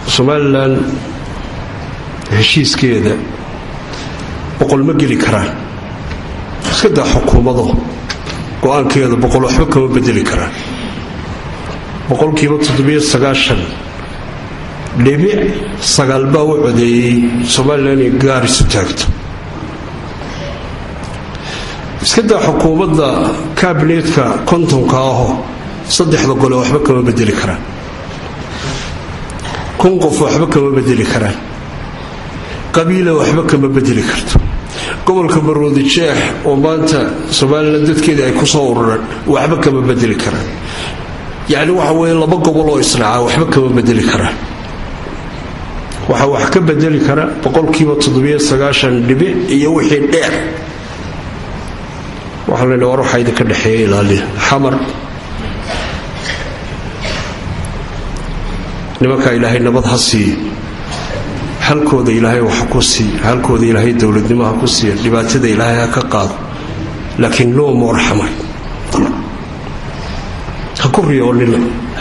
somalilan heshiiskeeda boqol ma geli karaan iska daa xukuumado go-aankeeda boqol waxba kama bedeli karaan boqolkiiba toddobiyo sagaashan dhibic sagaal baa u codeeyey somalilan inay gaar isu taagto iska daa xukuumadda kaabineetka kontonka aho saddexda gole waxba kama bedeli karaan kun qof waxba kama bedeli karaan qabiila waxba kama bedeli karto gobolka baroodi jeex oo maanta somalilan dadkeeda ay ku soo urureen waxba kama bedeli karaan yacni waxa weeye laba gobol oo israaca waxba kama bedeli karaan waxaa wax ka bedeli kara boqolkiiba toddobiyo sagaashan dhibic iyo wixii dheer waxaa la war waxaa idinka dhexeeya ilaaliya xamar nimankaa ilaahay nabad ha siiyo halkooda ilaahay wax ku siiya halkooda ilaahay dowladnimo ha ku siiya dhibaatada ilaahay ha ka qaado laakiin no more xamar ha ku riyoonina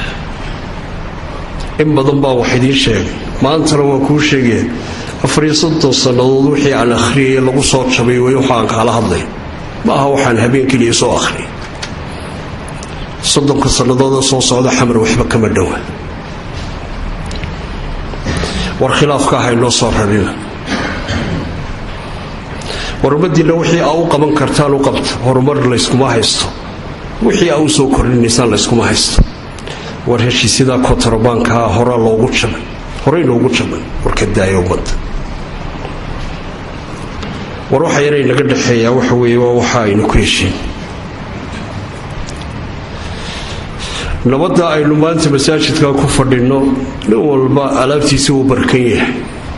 in badan baa wax idiin sheegay maantana waa kuu sheegaya afariyo soddon sannadood wixii aan akhriyay lagu soo jabay way waxa aan kaala hadlay ma aha waxaan habeen keliya soo akhriyay soddonka sannadooda soo socda xamar waxba kama dhowa war khilaafka ah inoo soo rarina war ummadiinna wixii aa u qaban kartaan u qabta horumar layskuma haysto wixii aa u soo kordhinaysaan layskuma haysto war heshiisyadaa kontrabaankaa horaa loogu jabay horey loogu jabay warka daaya ummadda war waxa yaray naga dhexeeyaa waxa weeye waa waxa aynu ku heshiin nabadda aynu maanta masaajidka ku fadhinno nin walba alaabtiisa uu barkan yahay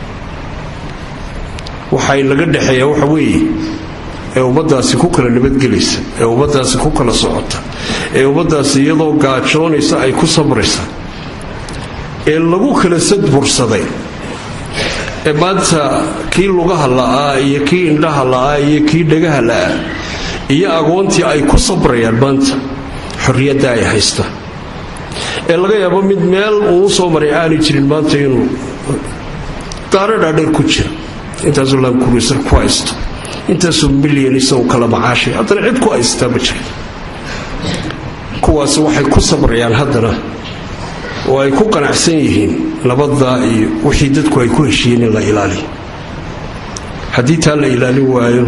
waxay naga dhexeeyaa waxa weeye ee ummaddaasi ku kala nabadgelaysa ee ummaddaasi ku kala socota ee ummaddaasi iyadoo gaajoonaysa ay ku sabraysa ee lagu kala sadbursaday ee maanta kii lugaha la'aa iyo kii indhaha la'aa iyo kii dhagaha la'aa iyo agoontii ay ku sabrayaan maanta xorriyadda ay haysta ee laga yaabo mid meel uu soo maray aanay jirin maanta inuu daaro dhaadheer ku jira intaasuu laankuruysar ku haysto intaasuu milyan isagu kala macaashay haddana cid ku haystaa ma jira kuwaasi waxay ku sabrayaan haddana oo ay ku qanacsan yihiin nabadda iyo wixii dadku ay ku heshiiyeen in la ilaaliyo haddii taa la ilaalin waayo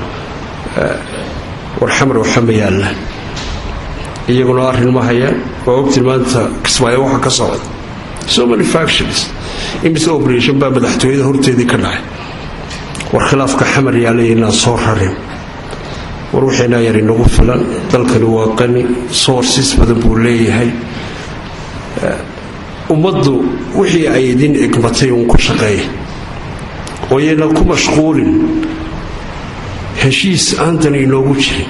war xamar waxa ma yaallaan iyaguna arrin ma hayaan waa ogtiin maanta kismaayo waxa ka socda so many factions imise operation baa madaxtooyada horteedii ka dhacay war khilaafka xamar yaalay inaan soo rarin war wixiinaa yar inagu filan dalkani waa qani sources badan buu leeyahay ummaddu wixii ay idin egmatay uun ku shaqeeya oo yayna ku mashquulin heshiis aantan inoogu jirin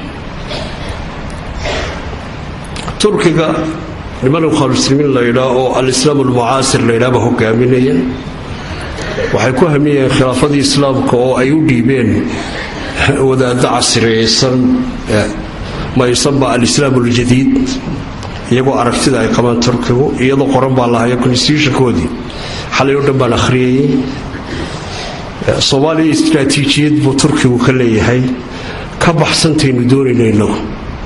turkiga niman khaaluslimiin laydhaa oo alislaam almucaasir laydhaaba hogaaminaya waxay ku hamiyeen khilaafadii islaamka oo ay u dhiibeen wadaaddo casriyaysan maysanba alislaam aljadiid iyagoo aragtida ay qabaan turkigu iyadoo qoran baa lahaya constitutionkoodii xalay oo dhan baan akhriyayay soomaaliya istraatiijiyad buu turkigu ka leeyahay ka baxsantaynu doonayno innagu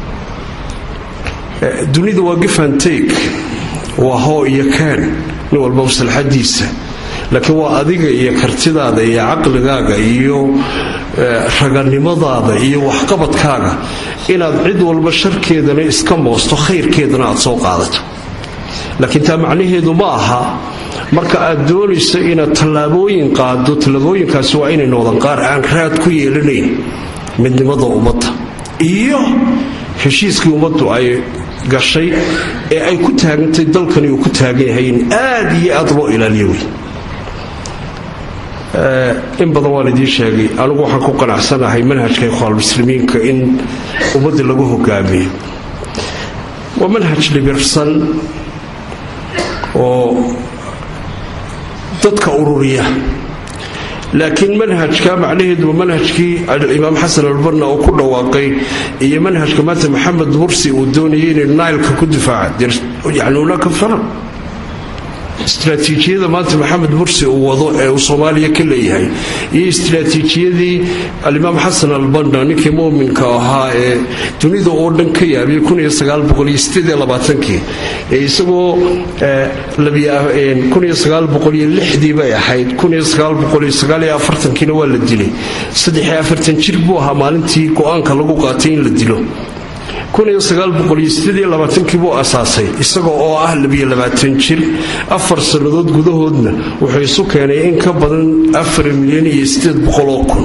dunida waa gifantake waa hoo iyo kaan nin walba maslaxadiisa laakiin waa adiga iyo kartidaada iyo caqligaaga iyo raganimadaada iyo waxqabadkaaga inaad cid walba sharkeedana iska moosto khayrkeedana aad soo qaadato laakiin taa macnaheedu ma aha marka aad doonayso inaad tallaabooyin qaado tallaabooyinkaasi waa inay noqdaan qaar aan raad ku yeelanayn midnimada ummadda iyo heshiiskii ummaddu ay gashay ee ay ku taagantay dalkani uu ku taagan yahay in aad iyo aad loo ilaaliyo wey in badan waan idiin sheegay anigu waxaan ku qanacsanahay manhajka ikhwaanmuslimiinka in ummadda lagu hogaamiyo waa manhaj dhibirsan oo dadka ururiya laakiin manhajka macnaheedu manhajkii imaam xasan albanna uu ku dhawaaqay iyo manhajka maanta maxamed mursi uu doonayay inay nailka ku difaaca yani hunaaka faraq istraatiijiyada maanta maxamed mursi uu wado ee uu soomaaliya ka leeyahay iyo istraatiijiyadii alimaam xasan albanda ninkii muminka ahaa ee dunida oo dhan ka yaabiyey ee isagoo dii bay ahayd kiina waa la dilay jir buu ahaa maalintii go-aanka lagu qaatay in la dilo kii buu asaasay isaga oo ah jir afar sannadood gudahoodna wuxuu isu keenay in ka badan milyan iyo oo kun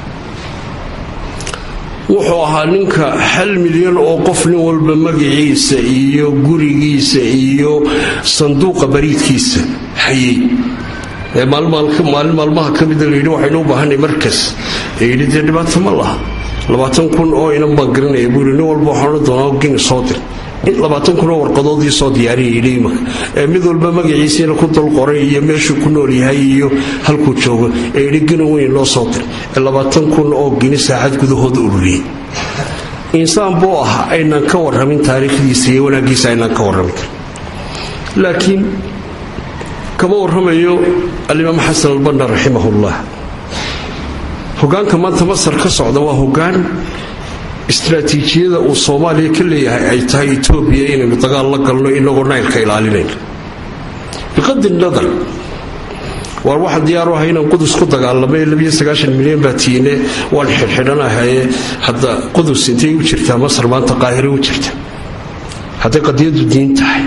wuxuu ahaa ninka hal milyan oo qof nin walba magaciisa iyo gurigiisa iyo sanduuqa bariidkiisa hayay maalin maalmaha ka mida layidhi waxaynu u baahanay markas ee yidhi dee dhibaato ma laha labaatan kun oo inan baan garanaya buu yidhi nin walba waxaan odhan doonaa gini soo dir labaatan kun oo warqadoodii soo diyaariyay yidhi imaka ee mid walba magaciisiina ku dul qoray iyo meeshuu ku nool yahay iyo halkuu joogo ee yidhi gini weyn loo soo dir ee labaatan kun oo gini saacad gudahooda ururiyey insaan buu ah aynaan ka warramin taariikhdiisa iyo wanaaggiisa aynaan ka warramin karin laakiin kama warramayo alimaam xasan albanna raximahullah hogaanka maanta masar ka socda waa hogaan istraatiijiyada uu soomaaliya ka leeyahay ay tahay etoobiya inaynu dagaal la galno inagoo naylka ilaalinayno biqadi nadar waar waxaan diyaaru ahay inaan qudus ku dagaalamay milyan baa tiine waan xidhxidhanahaye hadda qudus intay u jirtaa masar maanta qaahire u jirta hadday qadiyadu diin tahay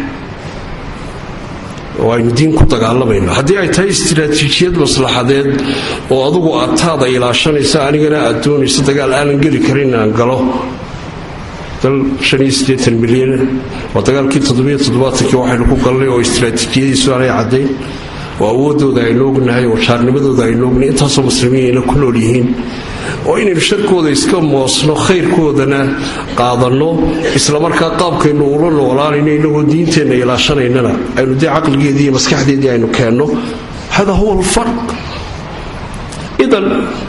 oo aynu diin ku dagaalamayno haddii ay tahay istraatiijiyad maslaxadeed oo adugu aad taada ilaashanaysa anigana aad doonayso dagaal aanan geli karin inaan galo dal milyan waa dagaalkii kii waxaynu ku galnay oo istraatiijiyadiisu aanay caddayn oo awoodooda aynu ognahay oo jaarnimadooda aynu ognahay intaasoo muslimiinayna ku nool yihiin oo inaynu sharkooda iska moosno khayrkoodana qaadanno islamarkaa qaabkaynu ula noolaanayno inagoo diinteenna ilaashanaynana aynu dee caqligeedii iyo maskaxdeedii aynu keenno hada huwa alfarq idan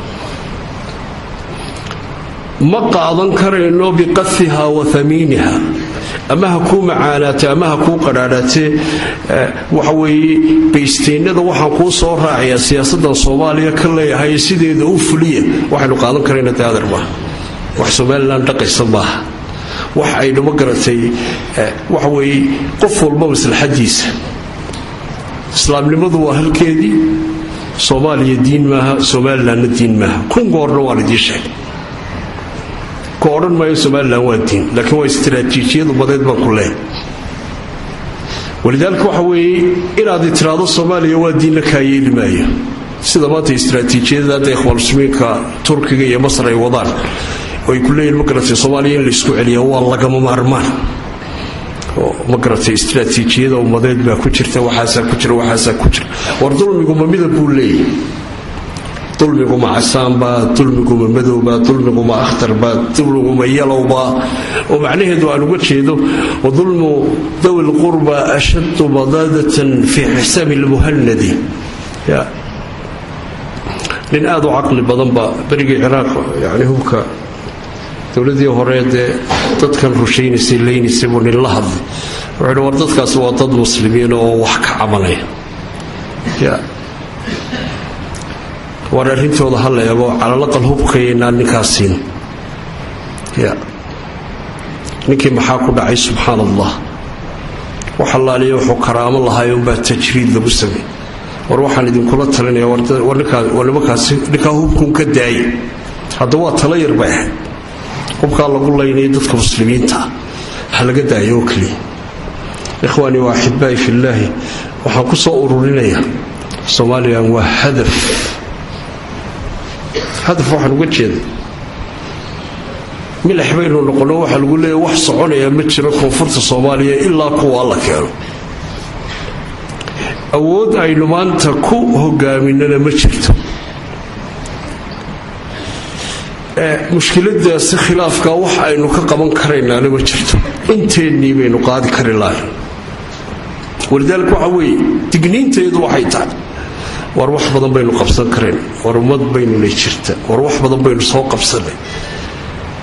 ma qaadan karayno biqafiha wa amiiniha ama ha kuu macaanaatee ama ha kuu qadhaadhaatee waxa weeye baysteynada waxaan kuu soo raacayaa siyaasadan soomaaliya ka leeyahay sideeda u fuliya waxaynu qaadan karayna daadar maaha wax somalilan dhaqaysa maaha wax aynu ma garatay waxa weeye qof walba maslaxadiisa islaamnimadu waa halkeedii soomaaliya diin maaha somalilanna diin maaha kun goorna waan idiin sheegay ka odhan maayo somalilan waa diin laakiin waa istraatiijiyad umadeed baan ku leehay walidaalika waxa weeye inaad tiraahdo soomaaliya waa diinna kaa yeeli maayo sida maanta istraatiijiyada hadda ikhwaanuslimiinka turkiga iyo masar ay wadaan oo ay ku leeyihin ma garatay soomaaliya in laysku celiya waa lagama maarmaan oo ma garatay istraatiijiyada ummadeed baa ku jirta waxaasaa ku jira waxaasaa ku jira war dulmiguma midab buu leeyahy dulmiguma casaanbaa dulmiguma madowbaa dulmiguma akhtarba dulmiguma yalowba oo macnaheedu aan uga jeedo wadulmu dawi lqurba ashaddu badaadatan fii xisaabi lmuhanadi nin aad u caqli badanba berigii ciraaq yani hubka dowladii hore dee dadkan rushaynaysay leynaysay buu nin la hadlay wuxuu war dadkaasi waa dad muslimiin oo wax ka camalaya war arrintooda ha la eego calalaqal hubkayaynaan ninkaas siin ninkii maxaa ku dhacay subxaan allah wax allaaliya wuxuu karaamo lahaay unbaa tajriid lagu samey war waxaan idinkula talinaya war nimankaasi ninkaa hubkuun ka daaya hadda waa tala yar bay ahayd hubkaa lagu laynaya dadka muslimiinta ha laga daayo oo keliya ikhwaanii waa axibaa'i fillaahi waxaan ku soo ururinayaa somalilan waa hadaf hadaf waxaan uga jeeda milax baynu noqonno waxaa lagu leeya wax soconaya ma jiro koonfurta soomaaliya ilaa kuwa la keeno awood aynu maanta ku hogaaminana ma jirto mushkiladaasi khilaafka wax aynu ka qaban karaynaana ma jirto inteennii baynu qaadi kari lahayn walidaalika waxa weeye digniinteedu waxay tahay war wax badan baynu qabsan karayn war ummad baynuna jirta war wax badan baynu soo qabsanay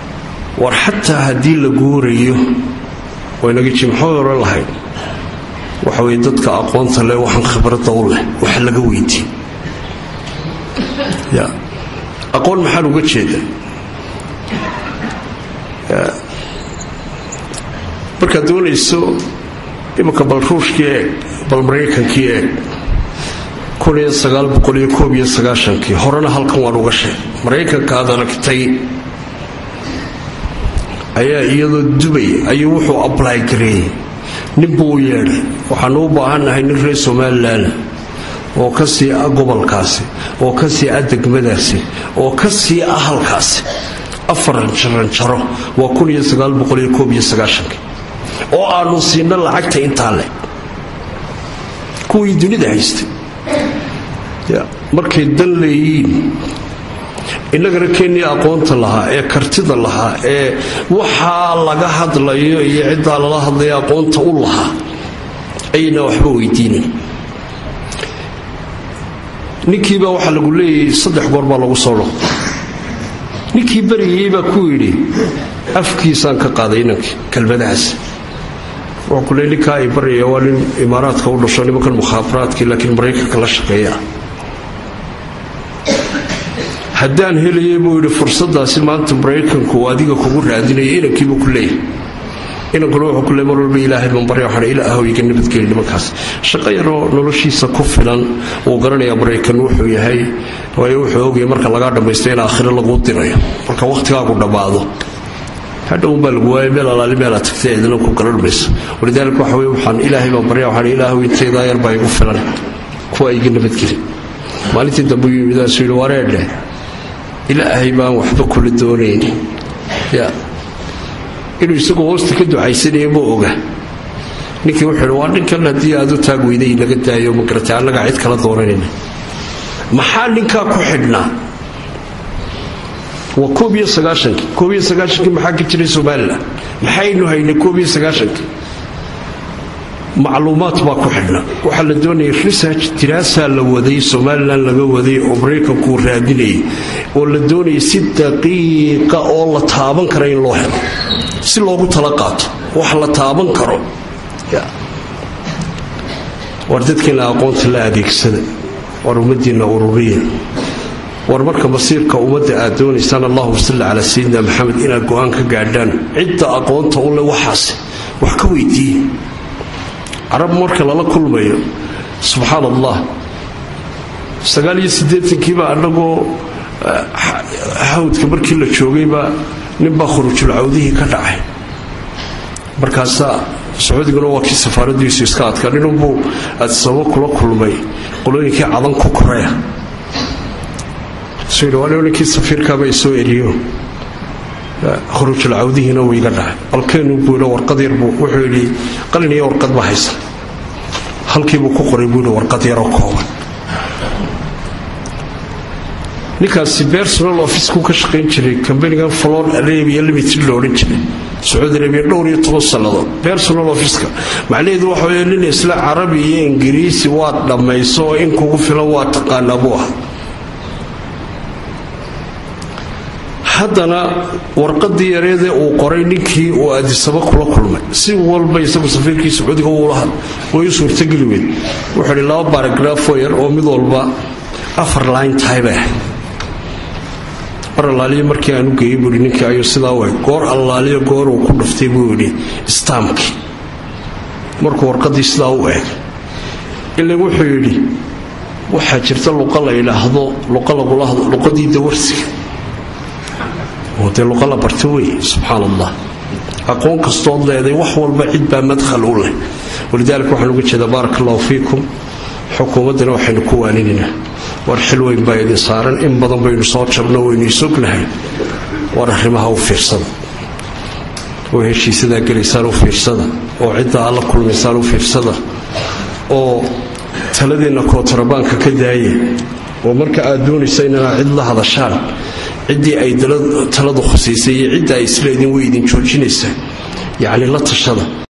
war xataa haddii la guurayo waynaga jimxo hore lahayn waxa weye dadka aqoonta leh waxaan khibradda u leh wax laga weydiin ya aqoon maxaan uga jeeda markaad doonayso imanka bal ruushkii eeg bal maraykankii eeg kii horena halkan waan uga sheeg maraykanka aad aragtay ayaa iyadoo dubay ayuu wuxuu ably gareeyey ninbuu u yeedhay waxaanu u baahannahay nin reer somalilan oo ka sii ah gobolkaasi oo ka sii ah degmadaasi oo ka sii ah halkaasi afar jaranjaro waa oo aanu siino lacagta intaa leh kuwii dunida haystay markay dan leeyiin innagana kenya aqoonta lahaa ee kartida lahaa ee waxaa laga hadlayo iyo ciddaa lala hadlaya aqoonta u lahaa ayna waxba weydiinin ninkiibaa waxaa lagu leeyahay saddex goor baa lagu soo dhoqo ninkii berigii baa ku yidhi afkiisaan ka qaaday inankii kelmadahaas wuxuu ku leey ninkaa ay baryaya waa nin imaaraadka u dhasho nimankan mukhaafaraadkii laakiin maraykanka la shaqeeya haddaan helayay buu yidhi fursadaasi maanta maraykanku uu adiga kugu raadinaya inankiibuu ku leeyahy inankuna wuxuu ku leey mar walba ilaahay baan barya waxaan ilaahow iga nabadgeli nimankaas shaqo yaroo noloshiisa ku filan wuu garanayaa maraykan wuxuu yahay waayo wuxuu ogaya marka lagaa dhammaysto in aakhiro laguu dirayo marka wakhtigaagu dhammaado hadhown baa lagu waaya meel alaali meelaa tagtay eedna ku garan mayso walidaalika waxa wey waxaan ilaahay baan barya waxaan ilaahow intaydaa yar baa igu filan kuwa iga nabadgeli maalintii dambe uu yimidaasuu yidhi wareedhe ilaahay baan waxba kula doonayn ya inuu isagoo hoosta ka ducaysanaya ma oga ninkii wuxuu yidhi waa ninkan haddii aad u taag weyday laga daayo magarata annagaa cid kala doonanayna maxaa ninkaa ku xidhnaa waa koob iyo sagaashankii koob iyo sagaashankii maxaa ka jiray somalilan maxaynu haynay koob iyo sagaashankii macluumaad baa ku xidhna waxaa la doonayay research diraasaa la waday somalilan laga waday oo maraykankuu raadinayay oo la doonayay si daqiiqa oo la taaban kara in loo helo si loogu tala qaato wax la taaban karo war dadkiina aqoonta la adeegsada war ummadiinna ururiya war marka masiirka ummadda aad doonaysaan allahuma salli calaa sayidina maxamed inaad go-aan ka gaadhaan cidda aqoonta u leh waxaas wax ka weydiiye carab marka lala kulmayo subxaan allah sagaaliyo siddeetankiiba annagoo hawdka markii la joogayba ninbaa khurujul cawdihii ka dhacay markaasaa sacuudiguna waa kii safaaradiisu iska adkaa ninunbuu adsabo kula kulmay qolooyinkii cadan ku koreya suu yidhi waa ninkii safiirkaaba isoo eriyo khurujul cawdihiina wuu iga dhacay balkeenu buu yidhi warqad yar buu wuxuu yidhi qalin iyo warqad baa haysan halkiibuu ku qoray buu yidhi warqad yaroo kooban ninkaasi bersonal officekuu ka shaqayn jiray kambanigan flor arabia limited lo odhan jiray sacuudi arabiya dhowr iyo toban sannadood bersonal officeka macnaheedu waxa wey nin isla carabi iyo ingiriisi waad dhammayso oo in kugu filan waa taqaanaa buu ah haddana warqadii yareedee uu qoray ninkii uu adisaba kula kulmay si walba isagu safiirkii sacuudiga uula had way u suurtageli weyd wuxuu idhi laba baragraafo yar oo mid walba afar line tahay bay ahayd mar allaaliyo markii aan u geeyey buuhi ninkii ayuu sidaa u eg goor allaaliyo goor uu ku dhuftay buu yidhi istaamkii markuu warqadii sidaa u eeg ilan wuxuu yidhi waxaa jirta luqa la yidhaahdo luqa lagula hadlo luqadii dawarsiga oo dee luqa la barta wey subxaan allah aqoon kastood leeday wax walba cid baa madkhal u leh walidaalika waxaan uga jeedaa baaraka allahu fiikum xukuumaddana waxaynu ku waaninaynaa war xil weyn baa idin saaran in badan baynu soo jabno waynu isognahay war arrimaha u fiirsada oo heshiisadaa gelaysaan u fiirsada oo cidda aad la kulmaysaan u fiirsada oo taladeenna kootarabaanka ka daaya oo marka aad doonaysa inaad cid la hadashaan ciddii ay taladu khusaysay iyo cidda ay isleedin way idin joojinaysaa yacni la tashada